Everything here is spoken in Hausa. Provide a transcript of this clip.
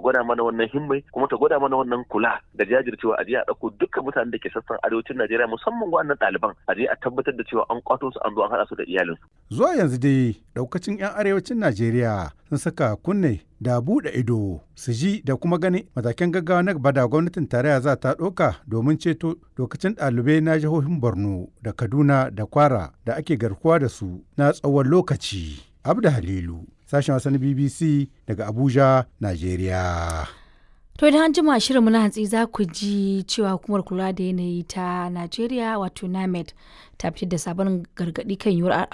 gwada mana wannan himmai kuma ta gwada mana wannan kula da jajircewa a je a ɗauko dukkan mutanen da ke sassan arewacin Najeriya musamman wannan ɗaliban a je a tabbatar da cewa an kwato su an zo an haɗa su da iyalinsu. Zuwa yanzu dai ɗaukacin 'yan arewacin Najeriya sun saka kunne da buɗe ido su ji da kuma gani matakan gaggawa na gaba da gwamnatin tarayya za ta ɗauka domin ceto lokacin ɗalibai na jihohin Borno da Kaduna da Kwara da ake garkuwa da su na tsawon lokaci. Abda Halilu, sashen wasan BBC daga Abuja, Najeriya. To idan an jima shirinmu na hantsi za ku ji cewa hukumar kula da yanayi ta Najeriya wato NAMED ta fitar da sabon gargaɗi kan yiwuwar